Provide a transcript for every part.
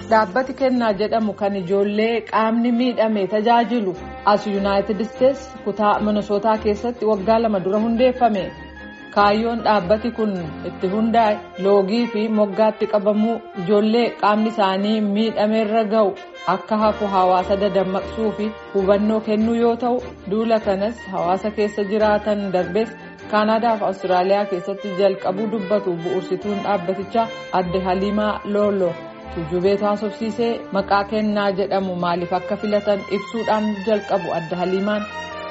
dhaabbati kennaa jedhamu kan ijoollee qaamni miidhame tajaajilu as yuunaayitid isteetsi kutaa minisootaa keessatti waggaa lama dura hundeeffame kaayyoon dhaabbati kun itti hundaa'e loogii fi moggaatti qabamuu ijoollee qaamni isaanii miidhameerra ga'u akka hafu hawaasa dadammaqsuu fi hubannoo kennuu yoo ta'u duula kanas hawaasa keessa jiraatan darbees kaanaadaa fi awustiraaliyaa keessatti jalqabuu dubbatu bu'uursituun dhaabbatichaa adde haliimaa looloo. Tujubeetu haasofsiisee maqaa kennaa jedhamu maaliif akka filatan ibsuudhaan jalqabu adda haliimaan.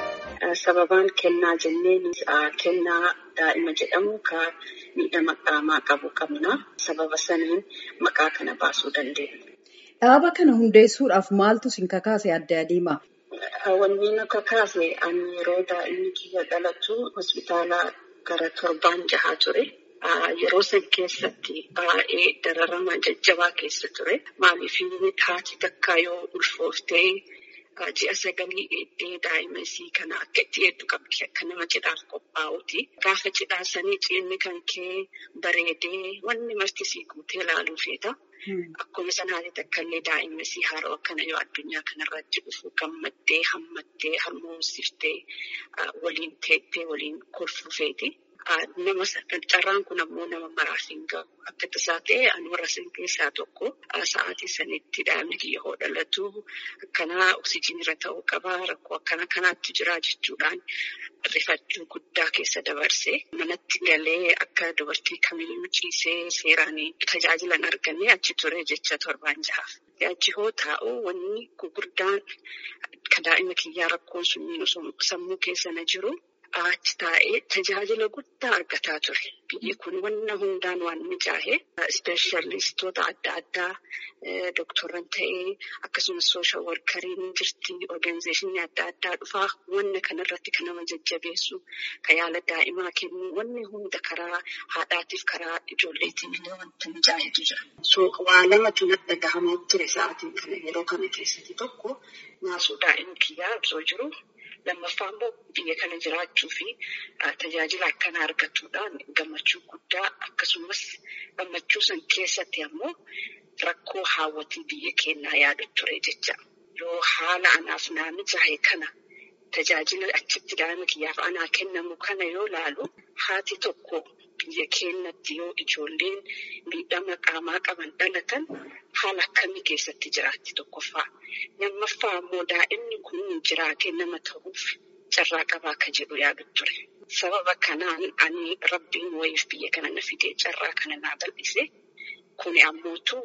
Sababaan kennaa jenneen kennaa daa'ima jedhamu kan miidhama qaamaa qabu qabna. Sababa saniin maqaa kana baasuu dandeenya. Dhaaba kana hundeessuudhaaf maaltu sin kakaase adda haliimaa? Wanni nu kakaase ani yeroo daa'imni kiyya dhalatu hospitaala gara torbaan jahaa ture. Yeroo san keessatti baay'ee dararama jajjabaa keessa ture. Maaliif haati takka yoo ulfooftee ji'a sagalii eeddee daa'ima isii kana akka itti hedduu qabdi akka nama cidhaaf qophaa'uti. Gaafa cidhaa sanii ciinni kan kee bareedee wanni marti sii guutee ilaaluu feeta. Akkuma sanaati takka illee daa'ima isii haaroo akkana yoo addunyaa kanarratti dhufu gammaddee hammattee harmoomsiftee waliin teettee waliin kolfuu feeti. Nama carraan kun ammoo nama maraaf hin gahu. Akka tasaa ta'e ani warra san keessaa tokko sa'aatii sanitti daa'imni kiyya hoo dhalatu akkanaa oksijiinirra ta'uu qaba rakkoo akkana kanaatti jira jechuudhaan rifachuu guddaa keessa dabarse. Manatti galee akka dubartii kamiyyuu ciisee seeraan tajaajilan argannee achi ture jecha torbaan jahaaf. Achi hoo taa'u wanni gurguddaan kan daa'ima kiyyaa rakkoon sun sammuu keessa na jiru. Achi taa'ee tajaajila guddaa argataa ture. Biyyi kun wanna hundaan waan mijaa'e ispeeshalistoota adda addaa dooktorran ta'ee akkasumas sooshaal warkariin jirti organizeeshinii adda addaa dhufaa wanna kanarratti kan nama jajjabeessu kan yaala daa'imaa kennu wanni hunda karaa haadhaatiif karaa ijoolleetiin illee wanta mijaa'etu jira. So waa lamatu natti dhagahamaa ture sa'aatiin kana yeroo kana keessatti tokko naasuu daa'ima kiyyaa osoo jiru. Lammaffaa immoo biyya kana jiraachuu fi tajaajila akkanaa argachuudhaan gammachuu guddaa akkasumas gammachuu san keessatti ammoo rakkoo haawwatii biyya keenyaa yaadu ture jecha. Yoo haala anaaf naa mijaa'e kana tajaajila achitti daa'ima kiyyaaf anaa kennamu kana yoo laalu haati tokko biyya keenyatti yoo ijoolleen miidhama qaamaa qaban dhalatan haala akkamii keessatti jiraatti tokkoffaa. Lammaffaa immoo daa'imni kun jiraatee nama ta'uuf carraa qabaa akka jedhu yaadu ture. Sababa kanaan ani rabbiin wayiif biyya kana na fidee carraa kana naa bal'ise. Kuni ammootu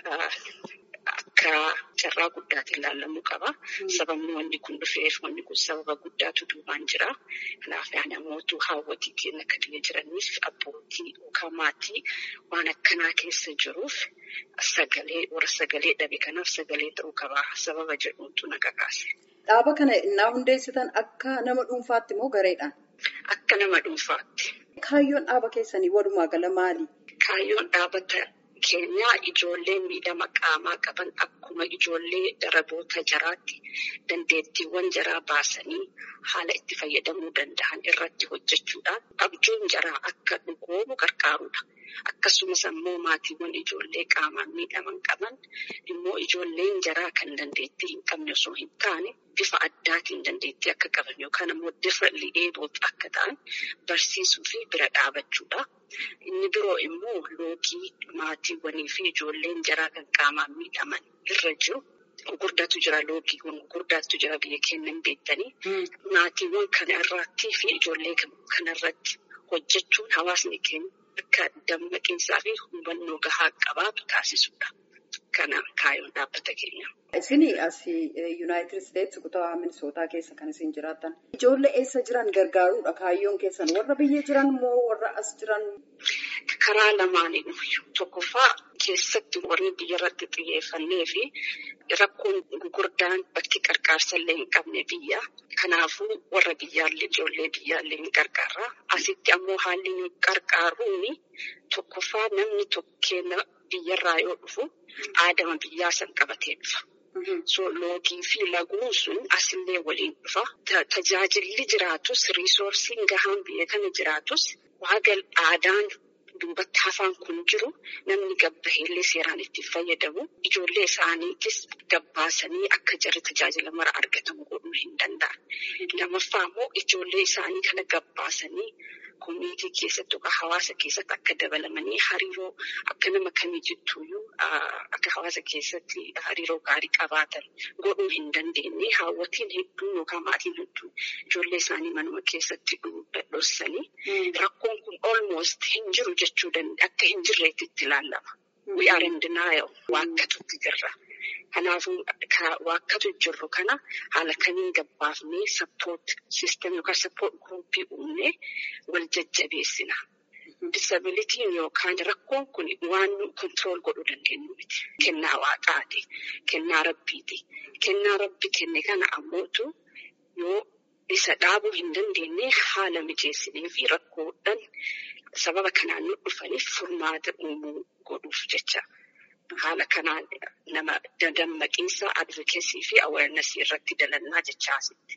akka carraa guddaatiin ilaalamuu qaba. Sababni wanni kun dhufeef wanni kun sababa guddaatu duubaan jira. Kanaaf ani ammootu haawwatii keenya akka biyya jiraniif abbootii yookaan maatii waan akkanaa keessa jiruuf sagalee warra sagalee dhabe kanaaf sagalee ta'uu qaba. Sababa jedhuutu na kakaase. Dhaaba kana innaa hundeessitan akka nama dhuunfaatti moo gareedhaan? Akka nama dhuunfaatti. Kaayyoon dhaaba keessanii walumaa gala maali? Kaayyoon dhaabata keenyaa ijoollee miidhama qaamaa qaban akkuma ijoollee daraboota jaraatti dandeettiiwwan jaraa baasanii haala itti fayyadamuu danda'an irratti hojjechuudhaan abjuun jaraa akka dhugoomu gargaarudha. Akkasumas ammoo maatiiwwan ijoollee qaamaan miidhaman qaban immoo ijoolleen jaraa kan dandeettii hin qabne osoo hin taane bifa addaatiin dandeettii akka qaban yookaan ammoo differently abled akka ta'an barsiisuu fi bira dhaabachuudha. Inni biroo immoo loogii maatiiwwanii fi ijoolleen jaraa kan qaamaan miidhaman irra jiru. Gurguddaatu jira loogiiwwan gurguddaatu jira biyya keenya hin beektanii. Maatiiwwan kanarratti fi ijoollee kanarratti hojjechuun hawaasni keenya akka dammaqinsaa fi hubannoo gahaa qabaatu taasisudha. Kana kaayyoon dhaabbata keenya. Isin as Yuunaayitid Isteetsi kutaa Minisootaa keessa kan isin jiraatan. Ijoollee eessa jiran gargaaruudha kaayyoon keessan warra biyya jiran moo warra as jiran? Karaa lamaaniin tokkoffaa keessatti warri biyya irratti xiyyeeffannee fi rakkoon gurguddaan bakki qarqaarsa illee hin qabne biyya. Kanaafuu warra biyyaallee ijoollee biyyaallee ni gargaara. Asitti ammoo haalli nu gargaaruun tokkoffaa namni tokkeen biyyarraa yoo dhufu aadama biyyaa san qabatee dhufa. So loogii fi laguun sun asillee waliin dhufa. Tajaajilli jiraatus riisoorsiin gahaan biyya kana jiraatus waaqa aadaan duubatti hafaan kun jiru namni gabbaheellee seeraan itti fayyadamu ijoollee isaaniitis gabbaasanii akka jarri tajaajila mara argatamu godhuu hin danda'an. Lammaffaa immoo ijoollee isaanii kana gabbaasanii koominiitii keessatti yookaan hawaasa keessatti akka dabalamanii hariiroo akka nama kamii jettuuyyuu akka hawaasa keessatti hariiroo gaarii qabaatan godhuu hin dandeenye haawwatiin hedduun yookaan maatiin hedduun ijoollee isaanii manuma keessatti dhossanii rakkoon kun almost hin jiru jechuu akka hin jirreetti itti ilaallama. We are in denial waakkatutti jirra. Kanaafuu waakkatu jirru kana haala kamiin gabbaafnee sappoort siistem yookaan sappoort guruupii uumnee wal jajjabeessina. Disabilitiin yookaan rakkoon kun waan nu kontirool godhuu dandeenyu miti. Kennaa waaqaati. Kennaa rabbiiti. Kennaa rabbi kenne kana ammootu yoo isa dhaabuu hin dandeenye haala mijeessinee fi rakkoodhaan sababa kanaan nu dhufaniif furmaata uumuu godhuuf jecha. Haala kanaan nama dammaqiinsa advokeesii fi awarenessii irratti dalannaa jecha asitti.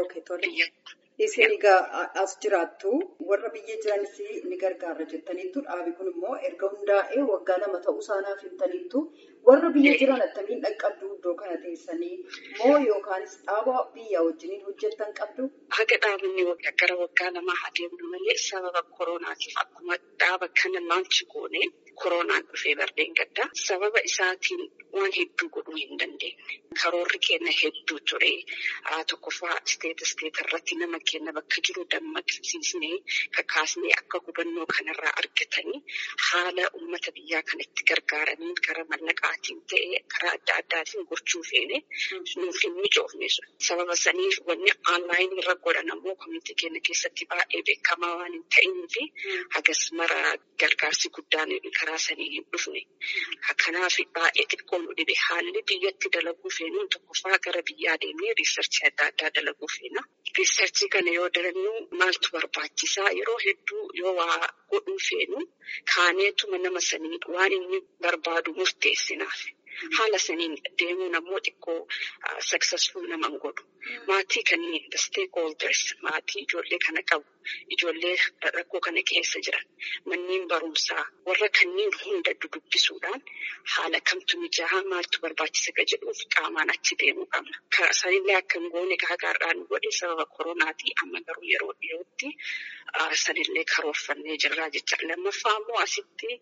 Isin egaa as jiraattu warra biyya jiranis ni gargaara jettaniittu dhaabi kun immoo erga hundaa'ee waggaa lama ta'uu isaanaaf himtaniittu warra biyya jiran attamiin dhaqqabdu iddoo kana teessanii moo yookaanis dhaaba biyya wajjiniin hojjettan qabdu? Haga dhaabni gara waggaa lamaa adeemnu malee sababa koronaatiif akkuma dhaaba kana laanchi goone koronaan dhufee bardeen gaddaa sababa isaatiin waan hedduu godhuu hin dandeenye. Karoorri keenya hedduu ture. Tokkoffaa isteeta isteeta irratti nama keenya bakka jiru dammaqsiisnee kakaasnee akka hubannoo kanarraa argatanii haala uummata biyyaa kanatti gargaaranii karaa mallaqaatiin ta'ee karaa adda addaatiin gochuu feene nuuf hin mijoofne sun. Sababa saniif wanni aanlaayinii irra godhan ammoo komiitii keenya keessatti baay'ee beekamaa waan hin ta'inii fi hagas mara gargaarsi guddaan karaa sanii hin dhufne. Kanaaf baay'ee xiqqoo nu dhibe haalli biyyatti dalaguu feenuun tokkoffaa gara biyyaa deemnee riisarchii adda addaa dalaguu feena. Riisarchii kana yoo dalannu maaltu barbaachisaa yeroo hedduu yoo waa godhuu feenu kaaneetuma nama sanii waan inni barbaadu murteessinaaf. Haala saniin deemuun ammoo xiqqoo successful nama hin godhu. Maatii kanneen the stakeholders maatii ijoollee kana qabu ijoollee rakkoo kana keessa jiran manneen barumsaa warra kanneen hunda dudubbisuudhaan haala kamtu mijaa'aa maaltu barbaachisa ka jedhuuf qaamaan achi deemuu qabna. Sanillee akka hin goone gaagaarraa nu godhe sababa koronaatii amma garuu yeroo dhiyootti sanillee karoorfannee jirraa jecha. Lammaffaa immoo asitti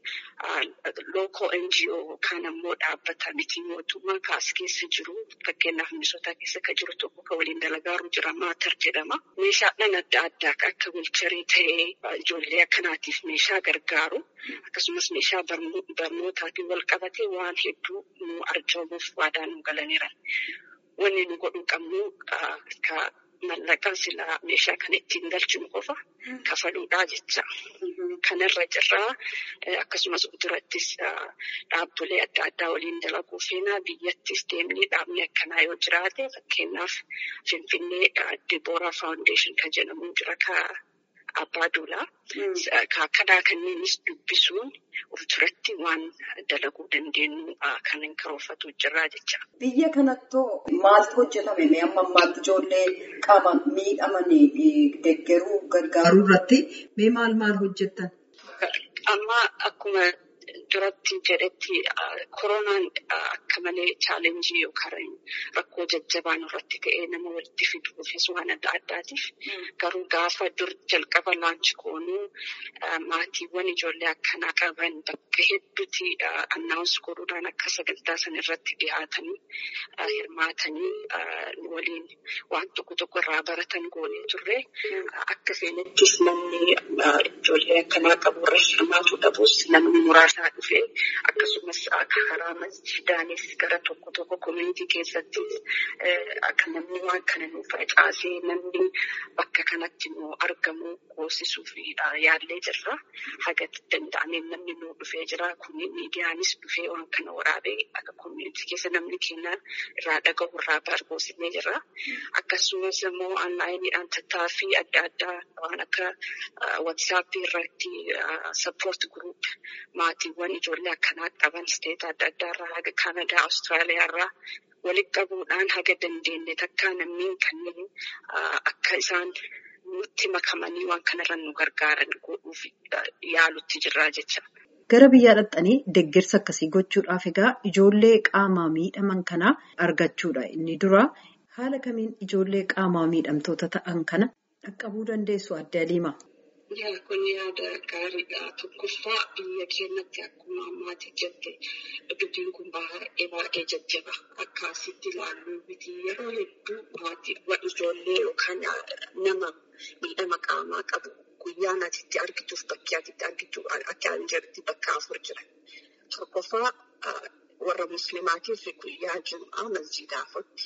lookoo NGO kan ammoo dhaabbata miti mootummaa kaas keessa jiru fakkeenyaaf Minisootaa keessa kan jiru tokko kan waliin dalagaaru jira maatar jedhama. Meeshaadhaan adda addaa akka wilcharii ta'ee ijoollee akkanaatiif meeshaa gargaaru akkasumas meeshaa barnootaatiin wal qabatee waan hedduu nu arjoomuuf waadaa nu galaniiran. Wanni nu godhuu qabnu mallaqaa silaa meeshaa kana ittiin galchinu qofa kafaluudhaa jecha. Kanarra jirraa akkasumas durattis dhaabbilee adda addaa waliin dalaguu feenaa biyyattis deemnee dhaabni akkanaa yoo jiraate fakkeenyaaf Finfinnee Dibooraa Faawundeeshin kan jedhamu jira abbaa duulaa. Akkanaa kanneenis dubbisuun of duratti waan dalaguu dandeenyu kan hin karoorfatu jirraa jecha. Biyya kanattuu maaltu hojjetame mee amma ammaatti ijoollee qaamaan miidhamanii deeggaruu gargaaruu irratti mee maal maal hojjettan? Amma akkuma duratti jedhetti koronaan akka malee chaalenjii yookaan rakkoo jajjabaan irratti ka'ee nama walitti fiduufis waan adda addaatiif garuu gaafa dur jalqaba laanchi goonuu maatiiwwan ijoollee akkanaa qaban bakka hedduutti annaawus godhuudhaan akka sagantaa san irratti dhiyaatanii hirmaatanii waliin waan tokko tokko irraa baratan goonee turre akka seenattis namni ijoollee akkanaa qabu irra hirmaatu dhabus namni muraasaa dhufee akkasumas karaa masjidaanis gara tokko tokko koominitii keessatti akka namni waan kana nu facaasee namni bakka kanatti nu argamu goosisuuf yaallee jirra. Haga danda'ameen namni nu dhufee jira. Kun miidiyaanis dhufee waan kana waraabee akka koominitii keessa namni keenya irraa dhagahu irraa barbaadnee jirra. Akkasumas immoo aanlaayiniidhaan tattaaffii adda addaa waan akka watsaappii irratti sappoort guruup maatiiwwan ijoollee akkanaa qaban isteeta adda addaa irraa haga Kanadaa, Awustiraaliyaa irraa walitti qabuudhaan haga dandeenye takkaa namni kanneen akka isaan nutti makamanii waan kanarra nu gargaaran godhuuf yaalutti jirraa jecha. Gara biyyaa dhaqxanii deeggarsa akkasii gochuudhaaf egaa ijoollee qaamaa miidhaman kana argachuudha inni dura. Haala kamiin ijoollee qaamaa miidhamtoota ta'an kana dhaqqabuu dandeessu adde Aliima? Yaa kun yaada gaariidha. Tokkoffaa biyya keenyatti akkuma ammaati jette dubbiin kun baay'ee baay'ee jajjaba. Akka asitti ilaallu miti yeroo hedduu maatii ijoollee yookaan nama miidhama qaamaa qabu guyyaan atitti argituuf bakki atitti argitu akka hin jirti bakka afur jira. Tokkoffaa warra musliimaatiif guyyaa jum'aa masjiida afutti.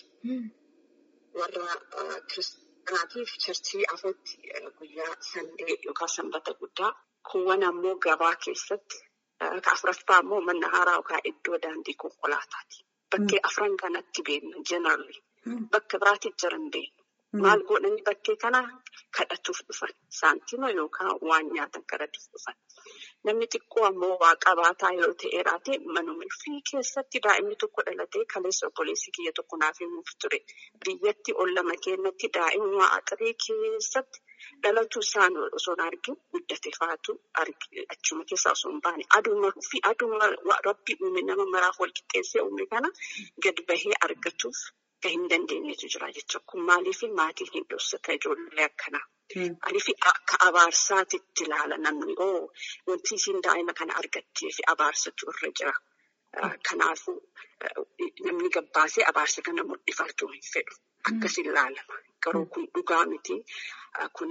Warra kiristaanaatiif charchii afutti guyyaa sandee yookaan sanbata guddaa. Kuuwwan ammoo gabaa keessatti afuraffaa ammoo manna haaraa yookaan iddoo daandii konkolaataati. Bakkee afran kanatti beeknu jenarri. Bakka biraatti jiran beeknu. Maal godhanii bakkee kana kadhatuuf dhufan. Saantima yookaan waan nyaatan kadhatuuf dhufan. Namni xiqqoo ammoo waa qabaataa yoo ta'e raate manuma fi keessatti daa'imni tokko dhalatee kaleessa obboleessi kiyya tokko naaf himuuf ture. Biyyatti ol lama keenyatti daa'imni axiree keessatti dhalatu isaan osoo hin argin guddate faatu achuma keessaa osoo hin baane aduma fi aduma rabbi uume nama maraaf wal qixxeessee uume kana gad bahee argatuuf kan hin dandeenyetu jira jecha kun maaliif maatiin hin dhoksata ijoollee akkanaa. Aniif akka abaarsaatitti ilaala namni oo wanti isiin daa'ima kana argattee fi abaarsatu irra jira. Kanaafuu namni gabbaasee abaarsa kana mul'ifachuu hin fedhu. Akkas ilaalama. Garuu kun dhugaa miti. Kun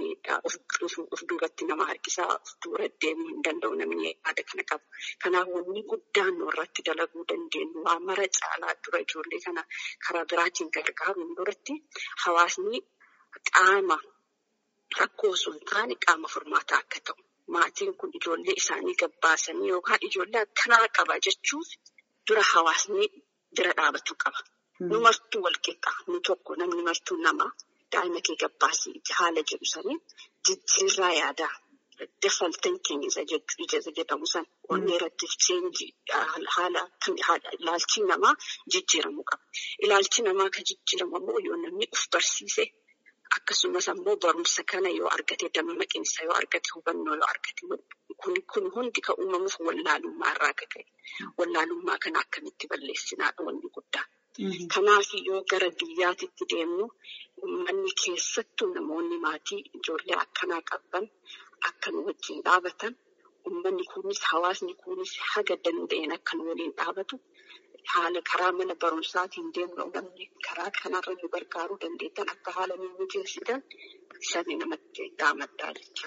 of duubatti nama harkisaa of dura deemuu hin danda'u namni yaada kana qabu. Kanaaf wanni guddaan irratti dalaguu dandeenyu waa mara caalaa dura ijoollee kana karaa biraatiin gargaaruun duratti hawaasni qaama rakkoo osoo hin taane qaama furmaataa akka ta'u. Maatiin kun ijoollee isaanii gabbaasanii yookaan ijoollee akkanaa qaba jechuuf dura hawaasni bira dhaabatu qaba. Nu martuu wal qixxaa nu tokko namni martuu nama daa'ima kee gabbaasii haala jedhu sanii jijjiirraa yaadaa dafaltan keenya isa jedhamu san onnee irratti cheenji haala ilaalchi namaa jijjiiramuu qaba. Ilaalchi namaa kan jijjiiramu ammoo yoo namni of barsiise akkasumas ammoo barumsa kana yoo argate dammaqinsa yoo argate hubannoo yoo argate kun hundi kan uumamuuf wallaalummaa irraa akka ka'e wallaalummaa kana akkamitti balleessinaadha wanni guddaan. Kanaaf yoo gara biyyaatitti deemnu uummanni keessattuu namoonni maatii ijoollee akkanaa qaban akka nu wajjin dhaabatan uummanni kunis hawaasni kunis haga danda'een akka nu waliin dhaabatu haala karaa mana barumsaatiin deemnu namni karaa kanarra nu gargaaruu dandeettan akka haala nu mijeessitan sani namatti dhaamaddaa jecha.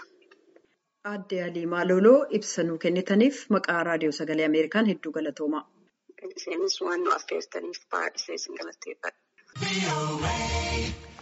Aadde Aliimaa Loloo ibsa nuu kennitaniif maqaa raadiyoo sagalee Ameerikaan hedduu galatoomaa. Isheenis waan nu affeertaniif baay'isee isin galateeffadha.